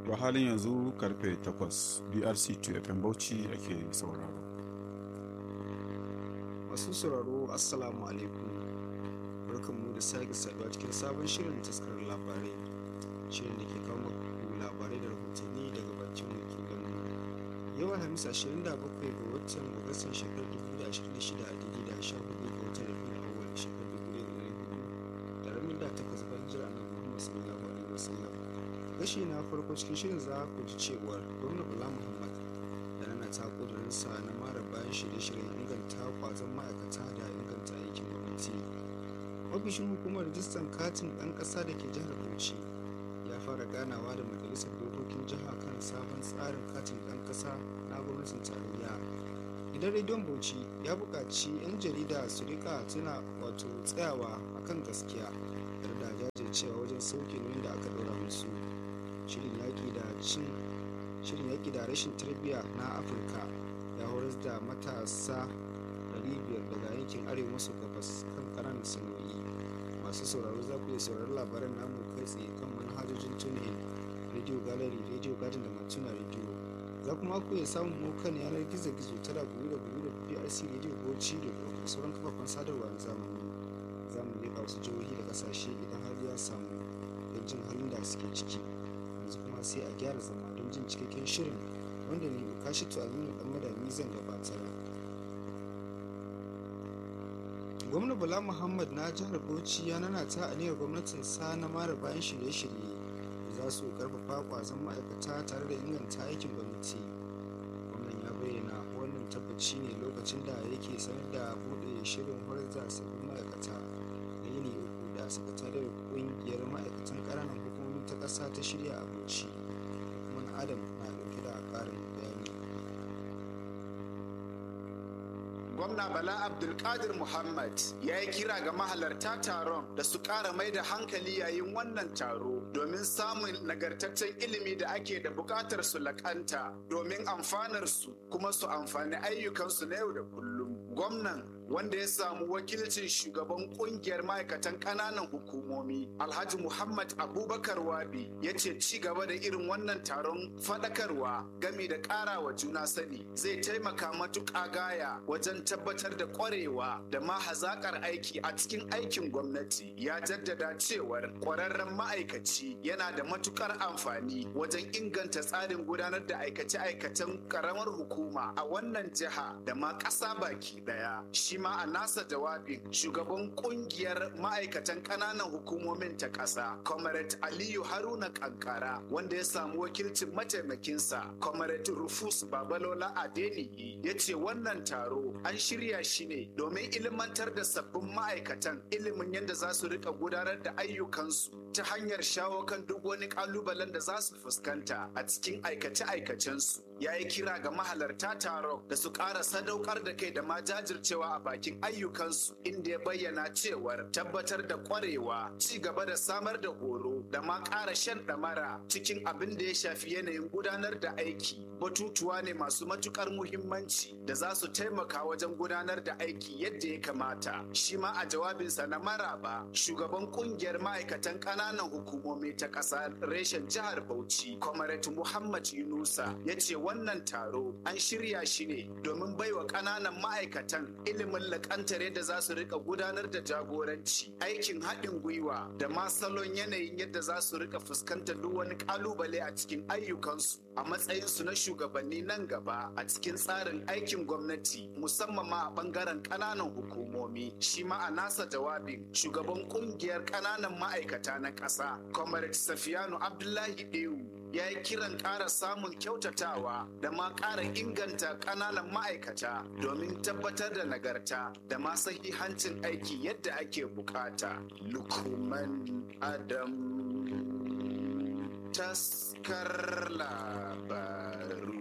to halin yanzu karfe 8 brc 2 fm bauchi ake sauraro masu sauraro assalamu alaikum barkanmu da sake saduwa cikin sabon shirin taskarar labarai shirin da ke kawo muku labarai da rahotanni daga bakin wakilanmu yau alhamis 27 ga watan agustan shekarar 2026 a daidai da 14 ga watan rabiul awwal shekarar 2024 da ramin da takwas bayan jira na muhammad sallallahu alaihi wasallam gashi na farko cikin shirin za ku ji cewar gwamna bala muhammad da nana ta kudurinsa na mara bayan shirye-shiryen inganta kwazon ma'aikata da inganta aikin gwamnati ofishin hukumar rijistan katin ɗan ƙasa da ke jihar bauchi ya fara ganawa da majalisar dokokin jiha kan sabon tsarin katin ɗan ƙasa na gwamnatin tarayya gidan rediyon bauchi ya buƙaci 'yan jarida su rika tuna wato tsayawa akan gaskiya tare da jajircewa wajen sauke nauyin da aka ɗora musu shirin yaƙi da cin shirin yaƙi da rashin tarbiyya na afirka ya horar da matasa 500 daga yankin arewa maso gabas kan ƙananan sana'o'i masu sauraro za ku iya saurari labaran namu kai tsaye kan manhajojin tunin radio gallery radio garden da matuna radio za kuma ku iya samun mu kan yanar gizo-gizo tara guri da guri da brc radio bauchi da da sauran kafafen sadarwa na zamani za mu leƙa wasu jihohi da ƙasashe idan har ya samu don jin halin da suke ciki yanzu kuma sai a gyara zama don jin cikakken shirin wanda ne kashi to aminu dan madami zan gabatar gwamna bala muhammad na jihar bauchi ya nana ta aniyar gwamnatin sa na mara bayan shirye-shirye da za su karfafa kwazon ma'aikata tare da inganta aikin gwamnati gwamnan ya bayyana wannan tabbaci ne lokacin da yake sanar da buɗe shirin horar da sabbin ma'aikata na yini uku da sakatariyar ƙungiyar ma'aikatan ƙananan hukumomi ta ƙasa ta shirya a bauchi kuma adam na ɗauke da ƙarin bayani gwamna bala abdulkadir muhammad ya yi kira ga mahalarta taron da su ƙara mai da hankali yayin wannan taro domin samun nagartaccen ilimi da ake da buƙatar su laƙanta domin amfanar su kuma su amfani ayyukansu na yau da kullum gwamnan wanda ya samu wakilcin shugaban kungiyar ma'aikatan ƙananan hukumomi alhaji muhammad abubakar wabi ya ce ci gaba da irin wannan taron faɗakarwa gami da ƙara wa juna sani zai taimaka matuƙa gaya wajen tabbatar da ƙwarewa da ma hazaƙar aiki a cikin aikin gwamnati ya jaddada cewar ƙwararren ma'aikaci yana da matuƙar amfani wajen inganta tsarin gudanar da aikace-aikacen ƙaramar hukuma a wannan jiha da ma ƙasa baki ɗaya shi ma a nasa jawabin shugaban kungiyar ma'aikatan ƙananan hukumomin ta ƙasa comrade aliyu haruna kankara wanda ya samu wakilcin mataimakinsa comrade rufus babalola adeniyi ya ce wannan taro an shirya shi ne domin ilimantar da sabbin ma'aikatan ilimin yadda za su rika gudanar da ayyukansu ta hanyar shawo kan duk wani kalubalen da za su fuskanta a cikin aikace-aikacensu ya yi kira ga mahalarta taron da su ƙara sadaukar da kai da ma jajircewa a bakin ayyukansu inda ya bayyana cewar tabbatar da ƙwarewa ci gaba da samar da horo da ma ƙara shan ɗamara cikin abin da ya shafi yanayin gudanar da aiki batutuwa ne masu matukar muhimmanci da za su taimaka wajen gudanar da aiki yadda ya kamata shi ma a jawabinsa na maraba shugaban kungiyar ma'aikatan ƙananan hukumomi ta ƙasa reshen jihar bauchi comrade muhammad yunusa ya ce wannan taro an shirya shi ne domin baiwa ƙananan ma'aikatan ilimin lakantar yadda za su rika gudanar da jagoranci aikin haɗin gwiwa da ma salon yanayin yadda za su rika fuskantar duk wani ƙalubale a cikin ayyukansu a matsayinsu na shugabanni nan gaba a cikin tsarin aikin gwamnati musamman ma a bangaren ƙananan hukumomi shi ma a nasa jawabin shugaban kungiyar ƙananan ma'aikata na ƙasa comrade safiyanu abdullahi dewu ya yi kiran ƙara samun kyautatawa da ma ƙara inganta ƙananan ma'aikata domin tabbatar da nagarta da ma sahihancin aiki yadda ake bukata lukman adam taskar labaru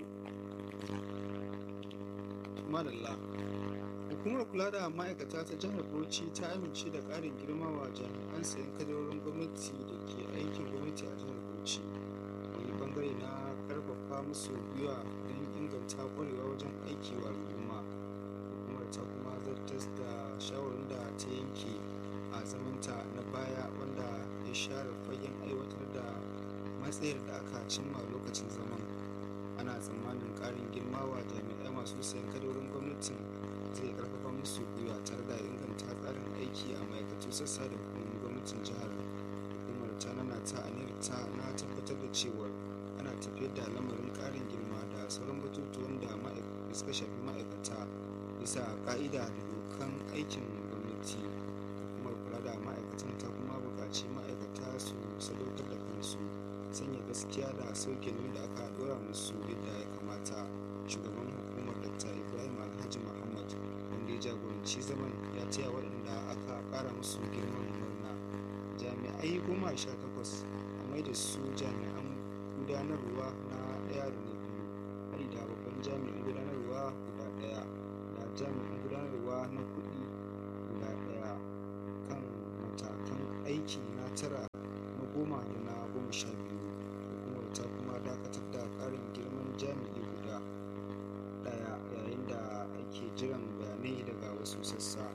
madalla hukumar kula da ma'aikata ta jihar bauchi ta amince da ƙarin girma wa jami'an sayan kadarorin gwamnati da ke aikin gwamnati a jihar bauchi wani bangare na karfafa musu gwiwa don inganta kwarewa wajen aiki wa al'umma hukumar ta kuma zartas da shawarin da ta yanke a zamanta na baya wanda ya share fagen aiwatar da matsayar da aka cimma lokacin zaman ana tsammanin ƙarin girma wa jami'ai masu sayan kadarorin gwamnatin zai karfafa musu gwiwa tare da inganta tsarin aiki a ma'aikatu sassa da hukumomin gwamnatin jihar hukumar ta nana ta aniyar ta na tabbatar da cewa ana tafiyar da lamarin ƙarin girma da sauran batutuwan da suka shafi ma'aikata bisa ƙa'ida da dokan aikin gwamnati hukumar kula da ma'aikatan ta kuma buƙaci ma'aikata su sadaukar da kansu sanya gaskiya da sauke nauyin da aka dora musu yadda ya kamata shugaban hukumar dr ibrahim alhaji muhammad wanda ya jagoranci zaman ya taya waɗanda aka ƙara musu girman murna jami'ai goma sha takwas a mai da su jami'an gudanarwa na ɗaya da na biyu hari da babban jami'in gudanarwa guda ɗaya da jami'in gudanarwa na kuɗi guda ɗaya kan matakan aiki na tara na goma da na goma sha biyu hukumar ta kuma dakatar da ƙarin girman jami'i guda ɗaya yayin da ake jiran bayanai daga wasu sassa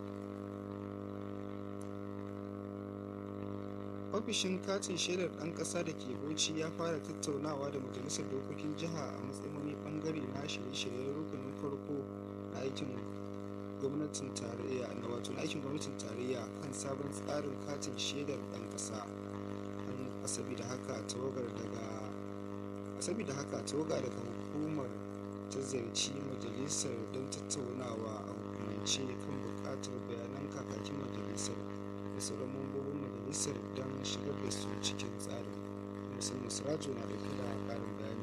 ofishin katin shaidar ɗan ƙasa da ke bauchi ya fara tattaunawa da majalisar dokokin jiha a matsayin wani ɓangare na shirye-shiryen rukunin farko na aikin gwamnatin tarayya na wato na aikin gwamnatin tarayya kan sabon tsarin katin shaidar ɗan ƙasa an saboda haka tawagar daga saboda haka tawaga daga hukumar ta ziyarci majalisar don tattaunawa a hukumance kan buƙatar bayanan kakakin majalisar da sauran mambobin majalisar don shigar da su cikin tsarin musamman sirajo na dauke da ƙarin bayani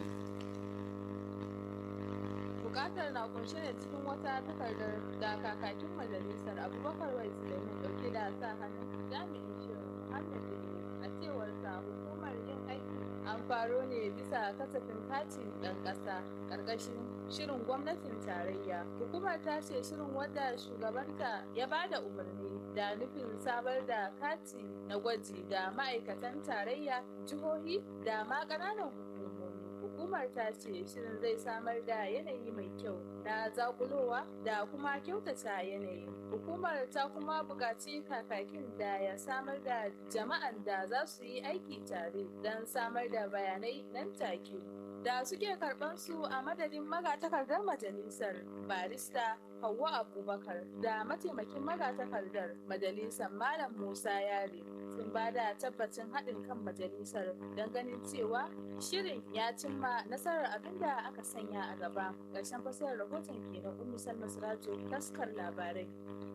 bukatar na kunshe ne cikin wata takardar da kakakin majalisar abubakar wai sulaiman dauke da sa hannun jami'in shirin muhammad idris a cewar sa hukumar yin aiki an faro ne bisa kasafin katin ɗan ƙasa ƙarƙashin shirin gwamnatin tarayya hukumar ta ce shirin wadda shugabanta ya ba da umarni da nufin samar da kati na gwaji da ma'aikatan tarayya jihohi da ma ƙananan hukumomi hukumar ta ce shirin zai samar da yanayi mai kyau na zakulowa da kuma kyautata yanayi hukumar ta kuma buƙaci kakakin da ya samar da jama'an da za su yi aiki tare don samar da bayanai nan take da suke karɓar su a madadin magatakardar majalisar barista Hauwa Abubakar da mataimakin magatakardar majalisar Malam Musa Yare sun ba da tabbacin haɗin kan majalisar don ganin cewa shirin ya cimma nasarar abin da aka sanya a gaba ƙarshen fasarar rahoton kenan Ummu Salma Sirajo taskar labarai.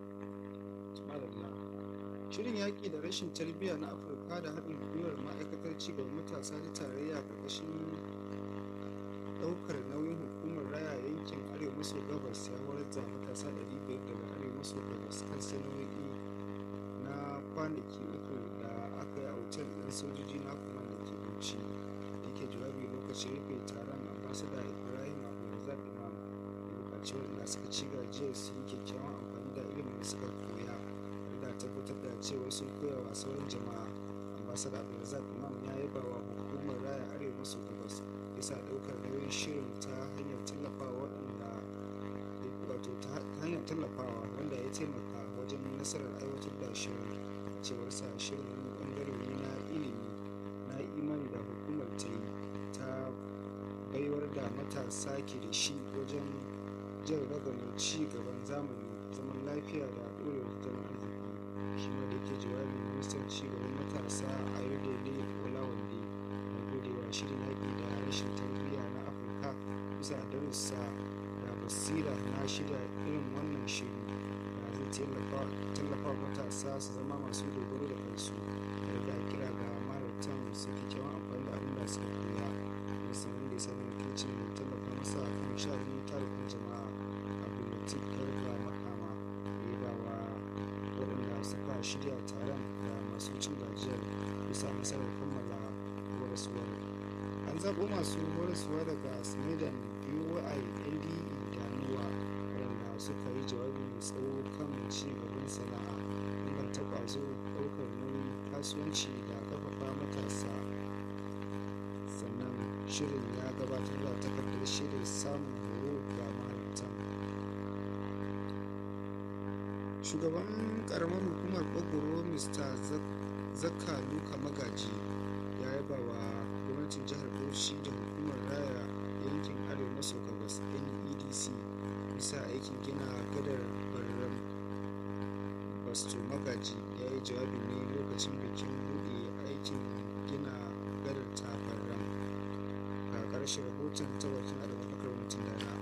Shirin yaƙi da rashin tarbiyya na Afirka da haɗin gwiwar ma'aikatar cigaban matasa ta tarayya ƙarƙashin ɗaukar nauyin hukumar raya yankin arewa maso gabas ya horar da matasa 500 daga arewa maso gabas kan sana'o'i na kwanaki uku da aka yi a wutar ɗin sojoji na kuma da ke bauchi da ke jawabi lokacin rufe taron ambasada ibrahim abdulrazak imam da bukaci waɗanda suka ci gajiyar su yi kyakkyawan amfani da ilimin da suka koya da tabbatar da cewa sun koya wa sauran jama'a ambasada abdulrazak imam ya yaba wa hukumar raya arewa maso gabas bisa ɗaukar nauyin shirin ta hanyar tallafawa waɗanda wato ta hanyar tallafawa wanda ya taimaka wajen nasarar aiwatar da shirin cewar sa shirin wani ɓangare ne na ilimi na imani da hukumar ta yi ta baiwar da matasa ke da shi wajen jan ragamar ci gaban zamani zaman lafiya da ɗorewar tattalin arziki shi ma da ke jawabin ministan ci gaban matasa a yau olawande na godewa shirin yaƙi da rashin tarbiyya na afirka bisa darussa da basira na shirya irin wannan shiri da zai tallafa wa matasa su zama masu dogaro da kansu da da kira ga mahalartan su kyakkyawan amfani da abin da suka koya musamman da ya sami wakilcin da tallafa masa kan sha'anin tarifin jama'a abdulatif garba makama da ya bawa waɗanda suka shirya taron da masu cin gajiyar bisa nasarar kammala horaswar an zaɓo masu horaswa daga smedan boi nde da nuwa waɗanda suka yi jawabi mai tsawo kan ci gaban sana'a inganta ƙwazo ɗaukar nauyin kasuwanci da ƙarfafa matasa sannan shirin ya gabatar da takardar shaidar samun horo ga mahalartan shugaban ƙaramar hukumar ɓagoro mr zakka luka magaji ya yaba wa lagos nedc bisa aikin gina gadar barram basto magaji ya yi jawabi ne lokacin bikin buɗe aikin gina gadar ta barram ga ƙarshen rahoton ta wakil abubakar mutum dana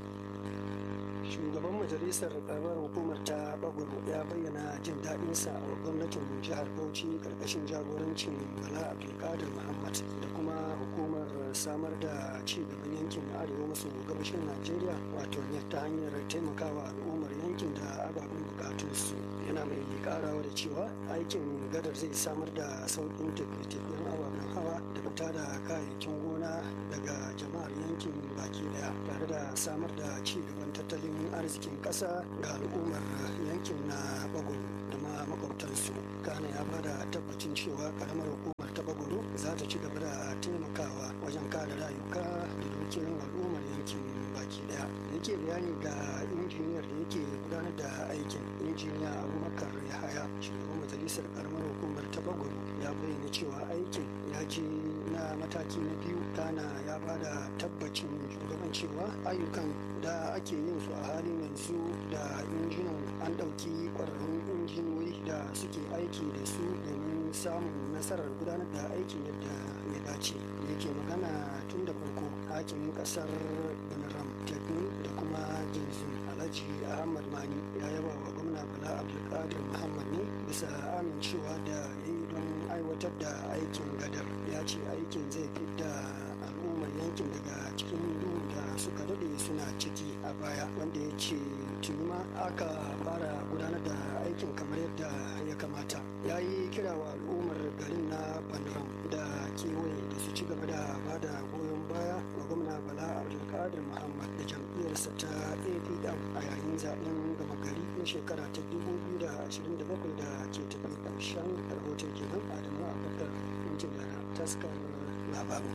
shugaban majalisar karamar hukumar ta bagwaro ya bayyana jin daɗinsa a gwamnatin jihar bauchi karkashin jagorancin bala abdulkadir muhammad da kuma hukumar samar da ci gaban yankin arewa maso gabashin najeriya wato ne ta hanyar taimakawa al'ummar yankin da ababen bukatunsu yana mai karawa da cewa aikin gadar zai samar da sauƙin tafiye-tafiyen ababen hawa da fita da kayayyakin gona daga jama'ar yankin baki daya tare da samar da ci gaban tattalin arzikin ƙasa ga al'ummar yankin na bagoro da ma makwabtansu kana ya bada tabbacin cewa karamar hukumar ta bagoro za ta ci gaba da taimakawa wajen kare rayuka da dukiyoyin al'ummar yankin baki daya da yake bayani ga injiniyar da yake gudanar da aikin injiniya abubakar yahaya shugaban majalisar karamar hukumar ta bagoro ya bayyana cewa aikin ya je na mataki na biyu kana ya bada tabbacin shugaban cewa ayyukan da ake yin su a halin yanzu da injinan an ɗauki ƙwararrun injiniyoyi da suke aiki da su domin samun nasarar gudanar da aikin yadda ya dace yake magana tun da farko hakimin ƙasar banaram tekun da kuma jinsin alhaji ahmad mani ya yaba wa gwamna bala abdulkadir muhammad ne bisa amincewa da ya yi don aiwatar da aikin gadar ya ce aikin zai fidda al'ummar yankin daga cikin duhu da suka dade suna ciki a baya wanda ya ce tuni ma aka fara gudanar da aikin kamar yadda ya kamata ya yi kira wa al'ummar garin na banram da kewaye da su ci gaba da ba da goyon baya wa gwamna bala abdulkadir muhammad da jam'iyyarsa ta apm a yayin zaben gama gari na shekara ta 2027 da ke tafi ƙarshen rahoton kenan adamu abubakar injin taskar labaru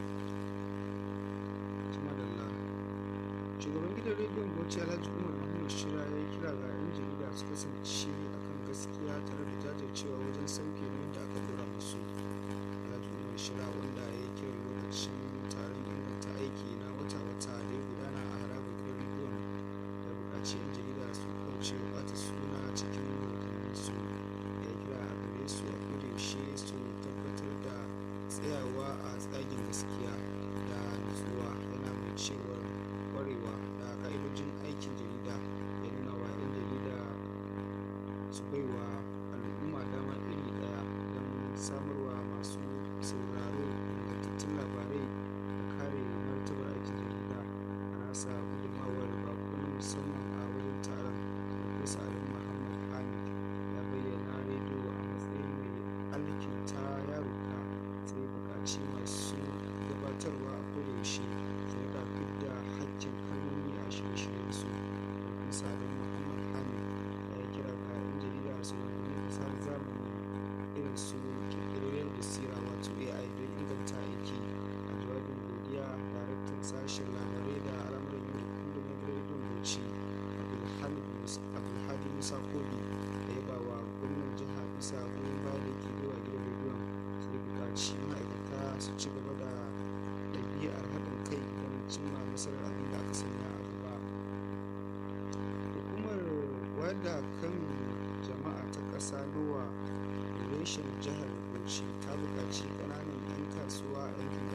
madalla shugaban gidan rediyon bauchi alhaji umar muhammad shira ya yi kira ga 'yan jarida su kasance akan gaskiya tare da jajircewa wajen sauke nauyin da aka dora musu alhaji umar shira wanda ya yi kiran lokacin taron inganta aiki na wata-wata da ya gudana a harabar gidan rediyon ya buƙaci 'yan jarida su kauce ɓata suna cikin su ya yi kira a gare su a kodayaushe su tabbatar da tsayawa a tsagin gaskiya da nutsuwa yana mai cewar kwarewa da ka'idojin aikin jarida ya nuna wa 'yan jarida su baiwa al'umma dama iri daya don samarwa masu sauraro ingantattun labarai da kare martabar aikin jarida a nasa gudunmawar bako na musamman a wajen taron Farfesa Adamu Muhammad Hamid ya bayyana rediyo a matsayin mai alkinta yaruka sai buƙaci masu gabatarwa a kodayaushe su rika fidda hakkin kalmomi a shirye-shiryen su Farfesa Adamu Muhammad Hamid ya yi kira ga 'yan jarida su rungumi fasahar zamani irin su ƙirƙirarren basira wato AI don inganta aiki a jawabin godiya daraktan sashen labarai da al'amuran yau da kullum na rediyon Bauchi Abdulhamid Mus- Abdulhadi Musa Kobi da ya ba wa gwamnan jiha bisa goyon baya da ke baiwa gidan rediyon sai buƙaci ma'aikata su ci gaba da ɗabi'ar haɗin kai don cimma nasarar abin da aka sanya a gaba hukumar wayar da kan jama'a ta ƙasa nowa reshen jihar bauchi ta buƙaci ƙananan 'yan kasuwa a yankin